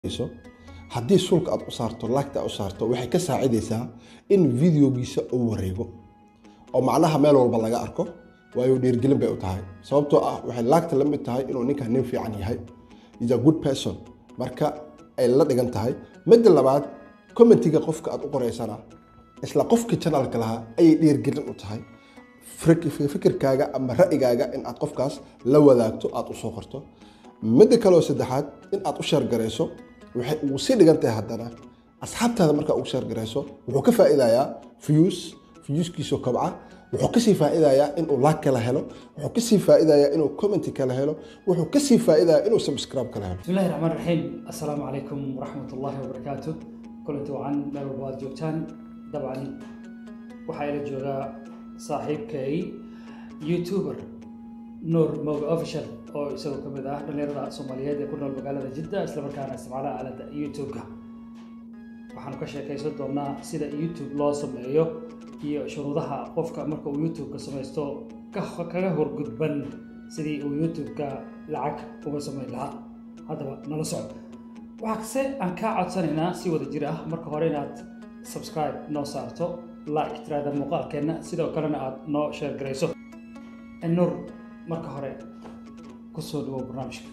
so haddii sulka aad u saarto lagta aad u saarto waxay ka saacidaysaa in videogiisa uu wareego oo macnaha meel walba laga arko waayo dhiirgelin bay u tahay sababtoo ah waxay laagta la mid tahay inuu ninkan nin fiican yahay is a good person marka ay la dhigan tahay midda labaad commentiga qofka aad u qoraysana isla qofkii janalka lahaa ayay dhiirgelin u tahay fikirkaaga ama ra'yigaaga in aad qofkaas la wadaagto aad u soo qorto midda kaleoo saddexaad in aad u sheergarayso waxay ugu sii dhigan tahay haddana asxaabtaada markaa ugu sheergarayso wuxuu ka faa'iidayaa views viewskiisoo kobca wuxuu kasii faa'iidayaa inuu like kala helo wuxuu kasii faa'iidayaa inuu comment kala helo wuxuu kasii faa'iidayaa inuu subscribe kala helo بسم الله الرحمن الرحيم السلام عليكم ورحمة الله وبركاته كلنت وعن مeel walba aad joogtaan dabcan waxaa ila joogaa saaxiibkay youtuber nuur moga official oo isagoo ka mid ah dhalinyarada soomaaliyeed ee ku nool magaalada jidda islamarkaana isticmaala aaladda youtube-ka waxaanu ka sheekaysan doonaa sida youtube loo sameeyo iyo shuruudaha qofka marka uu youtube-ka samaysto ka- kaga horgudban sidii uu youtube-ka lacag uga samayn lahaa haddaba nala socdo waxaase aan kaa codsanaynaa si wada jir ah marka hore inaad subscribe noo saarto like tiraada muuqaalkeenna sidoo kalena aad noo share garayso nuur marka hore kusoo dhawow barnaamijka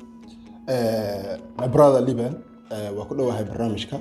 my brother liban eh, waa ku dhowahay barnaamijka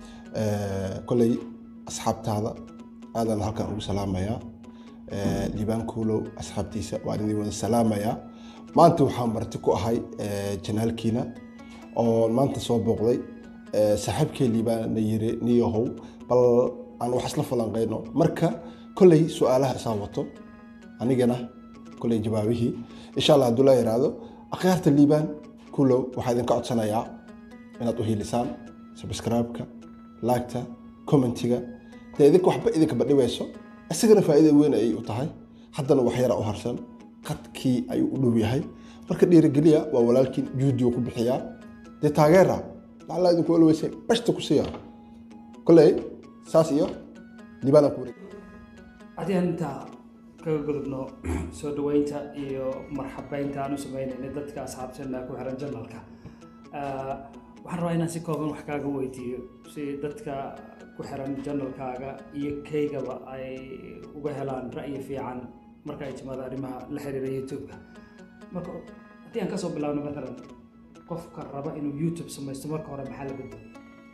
Eh, koley asxaabtaada aadan halkan ugu salaamayaa Eh, liban kuulow asxaabtiisa waan idin wada salaamayaa maanta waxaan marti ku ahay eh, janaalkiina oo maanta soo booqday Eh, saaxiibkay liban na yiri niyahow bal aan wax isla falanqeyno marka koley su-aalaha isaa wato anigana koley jawaabihii insha allah hadduu la yiraahdo akhyaarta liibaan kulow waxaa idinka codsanayaa inaad u hiilisaan subscribe-ka laagta commentiga dee idinka waxba idinka badhibayso isagana faa'iida weyn ayay u tahay haddana wax yara u harsan qadkii ayuu u dhow yahay marka dhiirigeliya waa walaalkiin juudiyo ku bixiyaa dee taageera lacala idinku olweysay bashta ku siiya koley saas iyo liibaan aan ku wareeg haddii aan intaa kaga gudubno soo dhaweynta iyo marxabeynta aan u sameynayna dadka asxaabteena ku xiran janalka Ah, waxaan rabaa inaan si kooban wax kaaga weydiiyo si dadka ku xiran janalkaaga iyo kaygaba ay uga helaan ra'yi fiican marka ay timaado arrimaha la xiriira youtube-ka marka haddii aan kasoo bilaabno matalan qofka raba inuu youtube samaysto marka hore maxaa la gudbo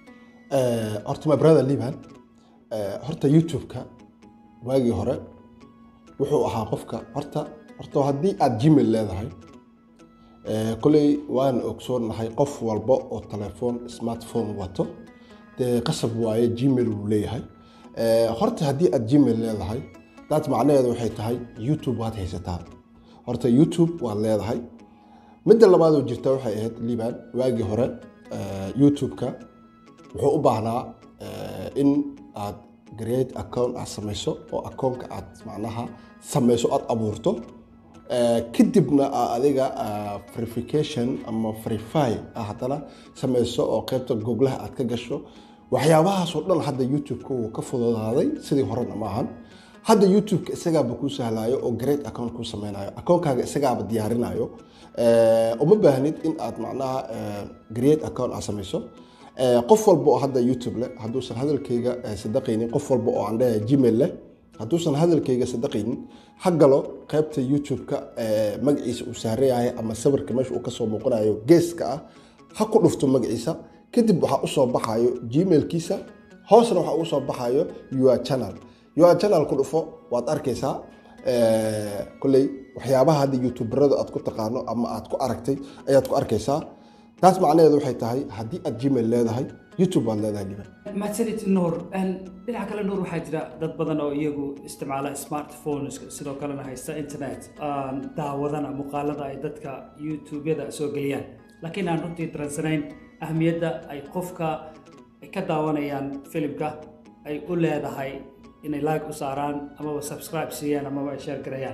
Eh, horta my brother liban eh, horta youtube-ka waagii hore wuxuu ahaa qofka horta horta haddii aad gmail leedahay eh, koley waan ogsoonahay qof walba oo telefoon smartphone wato dee qasab waaye gmail wuu leeyahay Eh, horta haddii aad gmail leedahay daad macnaheedu waxay tahay youtube waad haysataa horta youtube waad leedahay midda labaadoo jirta waxay ahayd liban waagii hore eh, youtube-ka wuxuu u baahnaa eh, in aad create account aad samayso oo accountka aad macnaha samayso aad abuurto Eh, kadibna aa adiga ah, verification ama verify ah haddana samayso oo qeybta googlaha aad ka gasho waxyaabahaasoo dhan hadda youtube-ka wuu ka fududaaday sidii horena maahan hadda youtube-ka isagaaba kuu sahlaayo oo great account kuu sameynayo account-kaaga isagaaba diyaarinayo Eh, uma baahnid in aad macnaha eh, create account aad samayso Eh, qof walba oo hadda youtube leh hadduusan hadalkayga eh, sadaqaynin qof walba oo aan leeyahay gmail leh hadduusan hadalkayga sadaqaynin ha galo qaybta youtube-ka eh, magaciisa uu saaran yahay ama sawirka meesha uu kasoo muuqanayo geeska ah ha ku dhufto magaciisa kadib waxaa usoo baxayo gmailkiisa hoosna waxaa ugu soo baxayo your channel your channel ku dhufo waad arkaysaa eh, kolley waxyaabaha hadda youtuberada aad ku taqaano ama aad ku aragtay ayaad ku arkaysaa taas macnaheedu waxay tahay haddii aad gmail leedahay youtube waad leedahay liban mahadsanid nuur dhinaca kale nuur waxaa jira dad badan oo iyagu isticmaala smartphones sidoo kalena haysta internet aan daawadana muuqaalada ay dadka youtube-yada soo geliyaan laakiin aan runtii daransanayn ahmiyadda ay qofka ay ka daawanayaan filimka ay u leedahay inay like u saaraan amaba subscribe siiyaan amaba ay share gareeyaan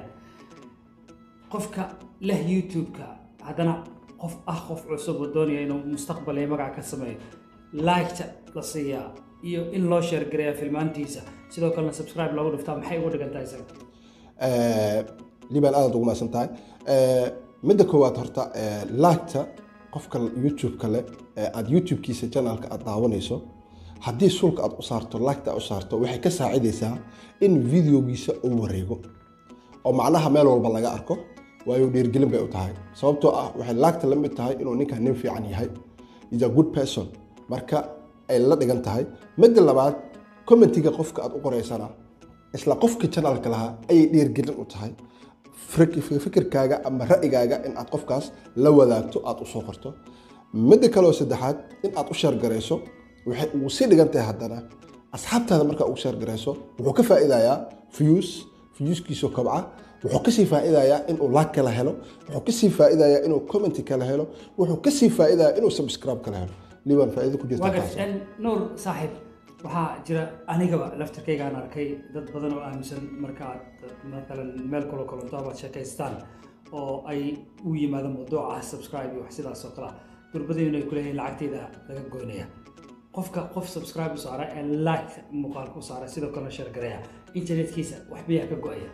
qofka leh youtube-ka haddana qof ah qof cusub oo doonaya inuu mustaqbal iyo magac ka sameeyo like-ta la siiyaa iyo in loo sheergareeya filmaantiisa sidoo kalena subscribe loogu dhiftaa maxay ugu dhigan tahay isaga Eh, liban aadaad ugu mahadsan tahay Eh, midda koowaad horta eh, laagta qofka youtube kale ee aad youtube-kiisa janalka aad daawanayso haddii sulka aad u saarto lagta aad u saarto waxay ka saacidaysaa in videogiisa uu wareego oo macnaha meel walba laga arko waayo dhiirgelin bay u tahay sababtoo ah waxay laagta la mid tahay inuu ninkan nin fiican yahay is a good person marka ay la dhigan tahay midda labaad commentiga qofka aad u qoraysana isla qofkii janalka lahaa ayay dhiirgelin u tahay fik- fikirkaaga ama ra'yigaaga in aad qofkaas la wadaagto aad usoo qorto midda kaleoo saddexaad in aad u sheergarayso waxay ugu sii dhigan tahay haddana asxaabtaada markaa ugu sheergarayso wuxuu ka faa'iidayaa views viewskiisoo kobca wuxuu kasii faa'iidayaa inuu like kala helo wuxuu kasii faa'iidayaa inuu comment kala helo wuxuu kasii faa'iidayaa inuu subscribe kala helo liban faa'iido ku jirta waa taas. gartay nuur saaxiib waxaa jira anigaba laftarkaygaan arkay dad badan oo aaminsan markaad matalan meel kalo kalonto abaad sheekaystaan oo ay u yimaado mawduuca subscribe iyo wax sidaas oo kale ah durbadaynu ay kuleeyihiin lacagtayda laga goynaya qofka qof subscribe u saara ee like muuqaalka u saara sidoo kalena share gareeya internetkiisa wax biyaa ka go-aya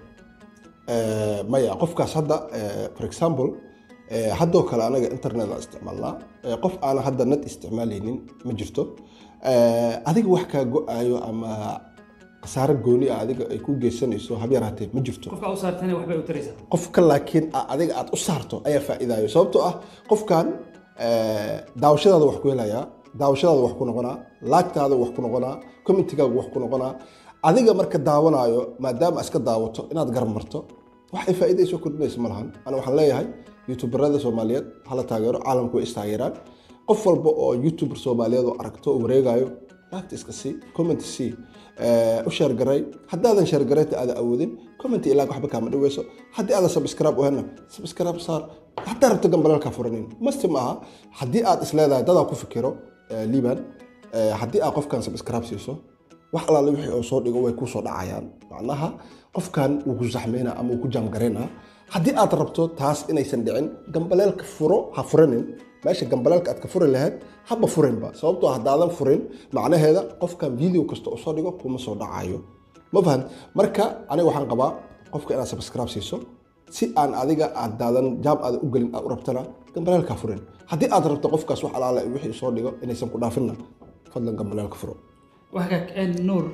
Eh, maya qofkaas hadda eh, for example eh, haddoo kale anaga internet aan isticmaalnaa Eh, qof aan hadda net isticmaalaynin ma jirto Eh, adiga wax kaa go-aayo ama khasaare gooni ah adiga ay ku geysanayso hab yaraatee ma jirto qofka u saartana waxbay u taraysaa qofka laakiin a- adiga aad u saarto ayaa faa'iidayo sababtoo ah qofkan eh, daawashadaada wax ku helayaa daawashadaada wax ku noqonaa laagtaada wax ku noqonaa commentigaaga wax ku noqonaa adiga marka daawanayo maadaama iska daawato inaad garab marto wax ay faa'iida soo kordhinaysa ma lahan ana waxaan leeyahay youtuberada soomaaliyeed hala taageero caalamku way istaageeraan qof walba oo youtuber soomaaliyeed oo aragto oo wareegayo laagta iska sii comment sii Eh, u sheergaray haddaadan sheergaraynta aada awoodin comment ilaa waxba kaama dhaweyso haddii aadan subscribe u helna subscribe saar hadaa rabto gambalaalka furanin masti maaha haddii aad isleedahay dadaa ku fikiro eh, liban eh, haddii aad qofkan subscribe siiso wax alaale wixii oo soo dhigo way kusoo dhacayaan macnaha qofkan wuu ku saxmeynaa ama wuu ku jaamgaraynaa haddii aad rabto taas inaysan dhicin gambaleelka furo ha furanin meesha gambaleelka aad ka furi lahayd haba furinba sababtoo ah haddaadan furin macnaheeda qofkan video kasta oo soo dhigo kuma soo dhacayo ma fahant marka aniga waxaan qabaa qofka inaad subscribe siiso si aan adiga aad daadan jaam aada u gelin aad u rabtana gambaleelka furin haddii aad rabto qofkaas wax alaale wixii soo dhigo inaysan ku dhaafinna fadlan gambaleelka furo wagaag nuur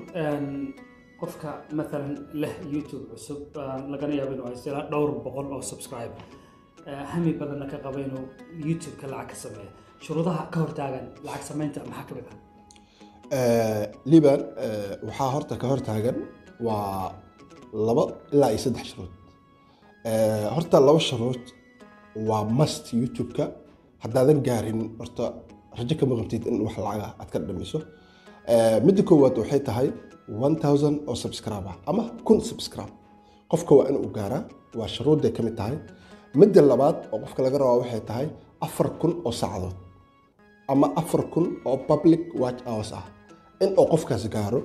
qofka maalan leh youtube cusub lagana yaabo inuu haysto ilaa dhowr boqol oo subscribe hami badanna ka qaba inuu youtube-ka lacag ka sameeyo shuruudaha ka hortaagan lacag samaynta maxaa ka mid ah liban waxaa horta ka hortaagan waa laba ilaa iyo saddex shuruud horta laba shuruud waa must youtube-ka haddaadan gaarin horta rajo kama qabtid in wax lacaga aad ka dhamiso midda koowaad waxay tahay one thousand oo subscribe ah ama kun subscribe qofka waa inuu gaaraa waa shuruudday ka mid tahay midda labaad oo qofka laga rabaa waxay tahay afar kun oo saacadood ama afar kun oo public watch hours ah in uu qofkaas gaaro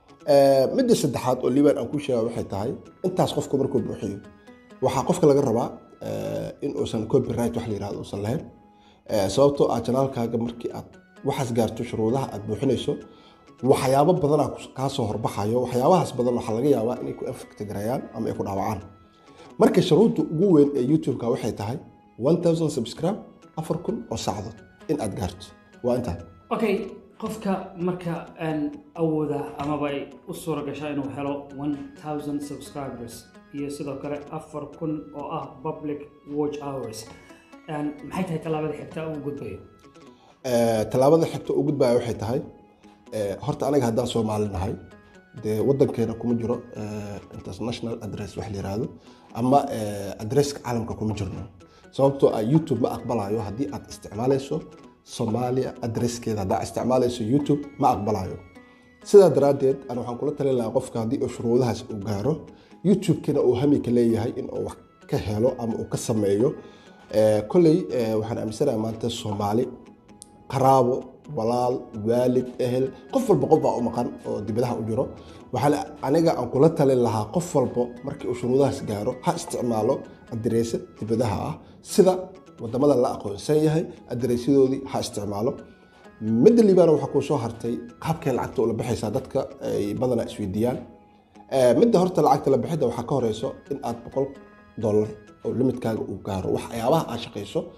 midda saddexaad oo liban aan ku sheega waxay tahay intaas qofka markuu buuxiyo waxaa qofka laga rabaa in uusan copyright wax la yirahdo uusan lahayn sababtoo ah janaalkaaga markii aad waxaas gaarto shuruudaha aad buuxinayso waxyaabo badanaa kaa soo horbaxayo waxyaabahaas badan waxaa laga yaabaa inay ku infect gareeyaan ama ay ku dhaawacaan marka shuruudda ugu weyn ee youtube-ka waxay tahay one thousand subscribe afar kun oo saacadood in aad gaarto waa intaa okay qofka marka aan awooda amaba ay u suura gashaa inuu helo one thousand subscribers iyo sidoo kale afar kun oo ah public watch hours maxay tahay tallaabada xigta uu gudbayo tallaabada xigta uu gudbaya waxay tahay horta anaga haddaan soomaali nahay dee wadankeena kuma jiro international address wax la yiraahdo ama adresska caalamka kuma jirno sababtoo ah youtube ma aqbalayo haddii aad isticmaalayso soomaaliya adresskeeda haddaa isticmaalayso youtube ma aqbalayo sidaa daraaddeed ana waxaan kula talin lahaa qofka haddii uu shuruudahaas uu gaaro youtube-kina uu hamika leeyahay in uu wax ka helo ama uu ka sameeyo kolley waxaan aaminsanahay maanta soomaali qaraabo walaal waalid ehel qof walba qof baa u maqan oo dibadaha u jiro waxaan aniga aan kula talin lahaa qof walba markii uu shuruudahaas gaaro ha isticmaalo adereese dibadaha ah sida wadamada la aqoonsan yahay adereesyadoodii ha isticmaalo midda libaana waxaa kuu soo hartay qaabkay lacagta ula baxaysaa dadka ay badanaa isweydiiyaan midda horta lacagta la bixidda waxaa ka horeyso in aad boqol dollar oo limidkaaga uu gaaro waxyaabaha aad shaqayso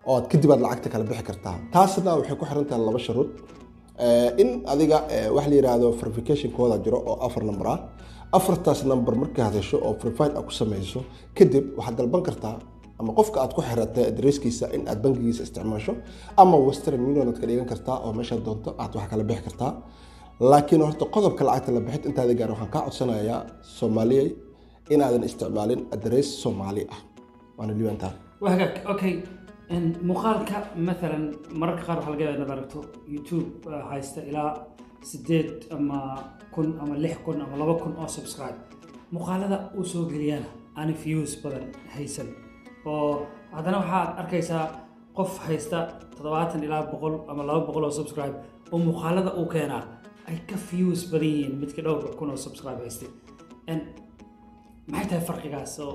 oo aad kadib aad lacagta kala bixi kartaa taasna waxay ku xiran tahay laba shuruud Eh, in adiga eh, wax la yidhaahdo verification kooda jiro oo afar number ah afartaas number markaad hesho oo verified aad ku samayso kadib waxaad dalban kartaa ama qofka aad ku xiratay adresskiisa in aad bangigiisa isticmaasho ama western union aad ka dhigan kartaa oo meeshaad doonto aad wax kala bixi kartaa laakiin horta qodobka lacagta la bixid intaada gaar waxaan kaa codsanayaa soomaaliyay inaadan isticmaalin adres soomaali ah waana libantaa waa hagaag okay En muuqaalka maalan mararka qaar waxaa laga yaabaa inaad aragto youtube uh, haysta ilaa sideed ama kun ama lix kun ama laba kun oo subscribe muuqaalada uu soo geliyana aan views badan haysan oo haddana waxaad arkaysaa qof haysta toddobaatan ilaa boqol ama laba boqol oo subscribe oo muuqaalada uu keenaa ay ka views badan yihiin midka dhowr kun oo subscribe haystay En maxay tahay farqigaas oo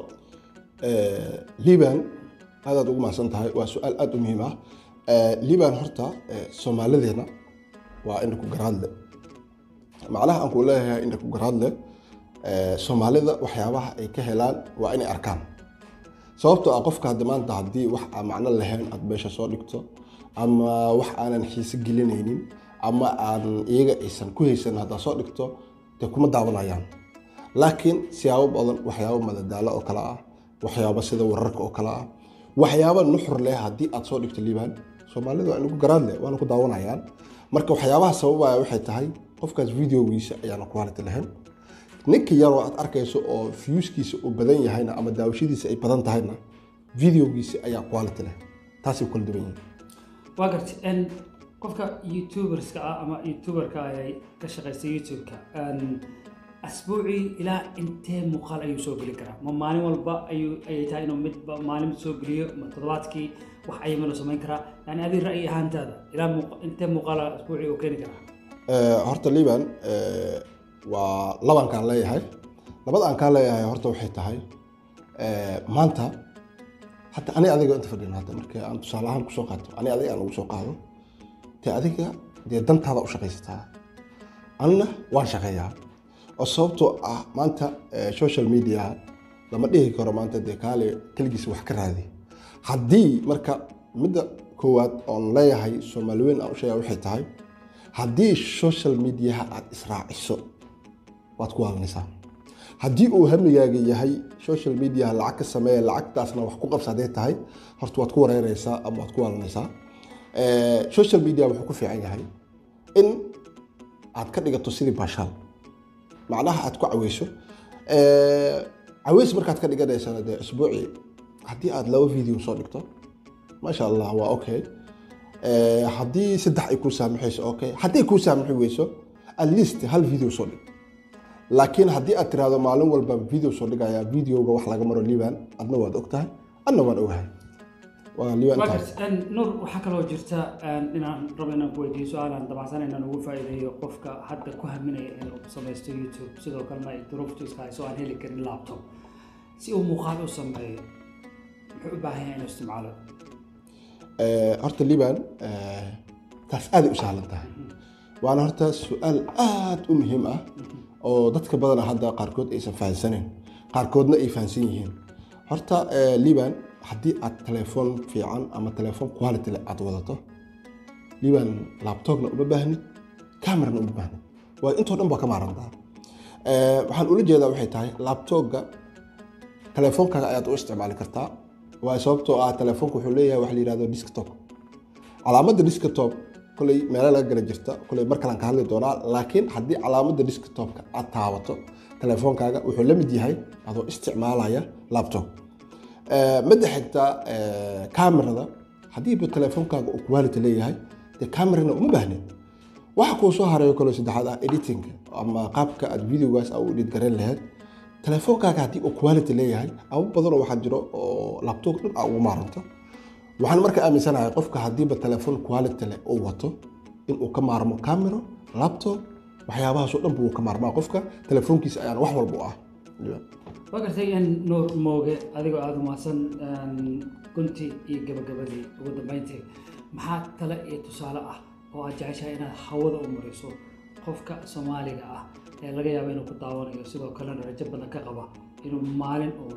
Eh, liban aadaad ugu mahadsan tahay waa su-aal aada u muhiim ah Eh, liban horta eh, soomaalideena waa indha ku garaadle macnaha aan ku leeyahay indha ku garaadle eh, soomaalida waxyaabaha ay ka helaan waa inay arkaan sababtoo ah qofka hadda maanta haddii wax aan macno lahayn aad meesha soo dhigto ama wax aanan xiise gelinaynin ama aan iyaga aysan ku haysan haddaad soo dhigto dee kuma daawanayaan laakiin siyaabo badan waxyaabo madadaalo oo kale ah waxyaabo sida wararka oo kale ah waxyaabo nuxur leh haddii aad soo dhigto liibaan soomaalida waa inagu garaad leh waana ku daawanayaan marka waxyaabaha sababaya waxay tahay qofkaas videogiisa ayaana quality lahayn ninka yaroo aad arkayso oo viewskiisa uu badan yahayna ama daawashadiisa ay badan tahayna videogiisa ayaa quality leh taasay kala duwan yihiin waa gartay en qofka youtuberska ah ama youtuberka ay ka shaqaysta youtube-ka en, asbuucii ilaa intee muuqaal ayuu soo geli karaa ma maalin walba ayuu ayay tahay inuu midba maalin soo geliyo ma toddobaadkii wax ayamanu samayn karaa yani adi ra'yi ahaantaada ilaa muuq- intee muuqaala asbuucii uu keeni karaa Eh, horta liban eh, waa labaan kaan leeyahay labada aan kaan leeyahay horta waxay tahay eh, maanta hadda ani adiga inta fadhina hadda marka aan tusaale ahaan kusoo qaato ani adiga aan ugu soo qaado dee adiga dee dantaada u shaqaysataa anna waan shaqeeyaa oo sababtoo ah maanta eh, social media lama dhihi karo maanta dee kaale keligiisa wax ka raadi haddii marka midda koowaad oon leeyahay soomaali weyn aan u sheegaa waxay tahay haddii social mediaha aad israaciso waad ku waalanaysaa haddii uu hamigaaga yahay social mediaha lacag ka sameeya lacagtaasna wax ku qabsa hadday tahay horta waad ku wareereysaa ama waad ku waalanaysaa Eh, social media wuxuu ku fiican yahay in aad ka dhigato sidii baashaal macnaha aad ku caweyso Eh, caweys markaad ka dhiganaysana dee isbuucii haddii aad laba video soo dhigto maasha allah waa okay Eh, haddii saddex ay kuu saamaxayso okay haddii kuu saamaxi weyso at least hal video soo dhig laakiin haddii aad tiraahdo maalin walba video soo dhigaya videoga wax laga maro liban adna waad ogtahay adna waan ogahay waa liban waa tahay gartay en, nuur waxaa kaloo jirta en, inaan rabo inaan ku weydiiyo su-aal aan dabacsan inaan ugu faa'iideeyo qofka hadda ku haminaya inuu samaysto youtube sidoo kalena ay duruuftu iska hayso aan heli karin laptop si uu muuqaal u sameeyo muxuu u baahan yahay inuu isticmaalo Eh, horta liban eh, taas aaday u sahlan tahay waana horta su-aal aad u muhiim ah oo dadka badana hadda qaarkood aysan fahansaneyn qaarkoodna ay fahansan yihiin horta eh, liban haddii aad telefoon fiican ama telefoon quality leh aad wadato liban laptopna uma baahnid camerana uma baahnid waa intoo dhan baa ka maarantaa Eh, waxaan ula jeedaa waxay tahay laptopga teleefoonkaaga ayaad u isticmaali kartaa waa sababtoo ah telefoonka wuxuu leeyahay wax la yihahdo desktop calaamadda desktop koley meelo laga gala jirta koley mar kalan ka hadli doonaa laakiin haddii calaamadda desktopka aad taabato telefoonkaaga wuxuu la mid yahay adoo isticmaalaya laptop Eh, midda xigta eh, kamerada haddiiba telefoonkaaga uu quality leeyahay dee kamerana uma baahnid waxa kuu soo hareeyo kaloo saddexaad ah editing ama qaabka aad videogaas u edit garan lahayd telefoonkaaga haddii uu quality leeyahay abo badanoo waxaa jiro oo laptop dhan aa ugu maaranto waxaan marka aaminsanahay qofka haddiiba telefoon quality leh uu wato inuu ka maarmo camero laptop waxyaabahaasoo dhan buu ka maarmaa qofka telefoonkiisa ayaan wax walba u ah waa gartay in nuur mooge adigoo aada umahadsan gunti iyo gabagabadii ugu dambeyntii maxaa tale iyo tusaale ah oo aad jeceshahay inaad hawada u mariso qofka soomaaliga ah ee laga yaabo inuu ku daawanayo sidoo kalena rajo badan ka qaba inuu maalin uun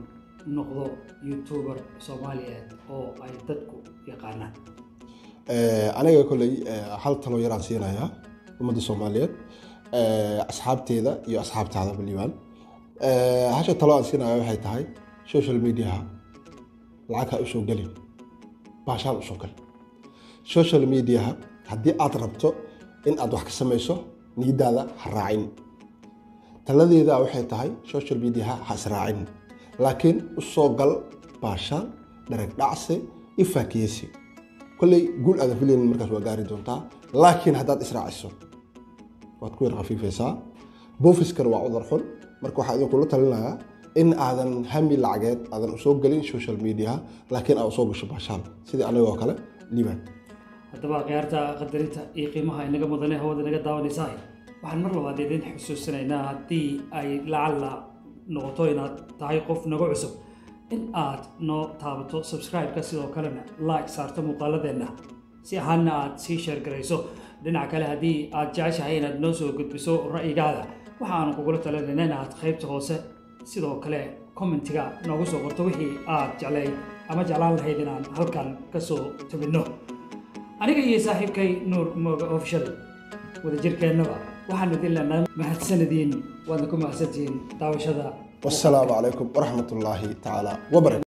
noqdo youtuber soomaaliyeed oo ay dadku yaqaanaan Eh, aniga kolley eh, hal talo yaraan siinayaa ummadda soomaaliyeed eh, asxaabteeda iyo asxaabtaada baliibaan Eh, hasha talo aan siinaya waxay tahay social mediaha lacag ha usoo gelin baashaan usoo gal social mediaha haddii aad rabto in aad wax ka samayso niyadaada ha raacin taladeeda waxay tahay social mediaha ha israacin laakiin usoo gal baashaan dharag dhacse iyo faakiyeysi kolley guul aadan filaynin markaas waa gaari doontaa laakiin haddaad israaciso waad ku yar khafiifaysaa boofiskana waa cudar xun marka waxaa idinkula talinayaa in aadan hami lacageed aadan usoo gelin social media laakiin aad usoo gasho baashaan sidii anigoo kale liban haddaba khiyaarta qadarinta iyo qiimaha inaga mudane hawada naga daawanaysaa waxaan mar labaad idin xusuusinaynaa haddii ay lacalla noqoto inaad tahay qof naga cusub in aad noo taabato subscribe-ka sidoo kalena like saarto muuqaaladeenna si ahaana aad sii sheer garayso dhinaca kale haddii aad jeceshahay inaad noo soo gudbiso ra'yigaada waxaanu kugula talinayna inaad qaybta hoose sidoo kale commentiga noogu soo qorto wixii aad jeclayd ama jeclaan lahayd inaan halkan ka soo tabinno aniga iyo saaxiibkay nuur mooga official wadajirkeennaba waxaan idin leenahay mahadsanadiin waadna ku mahadsantihiin daawashada wasalaamu calaykum waraxmat ullaahi tacaala wabarakatu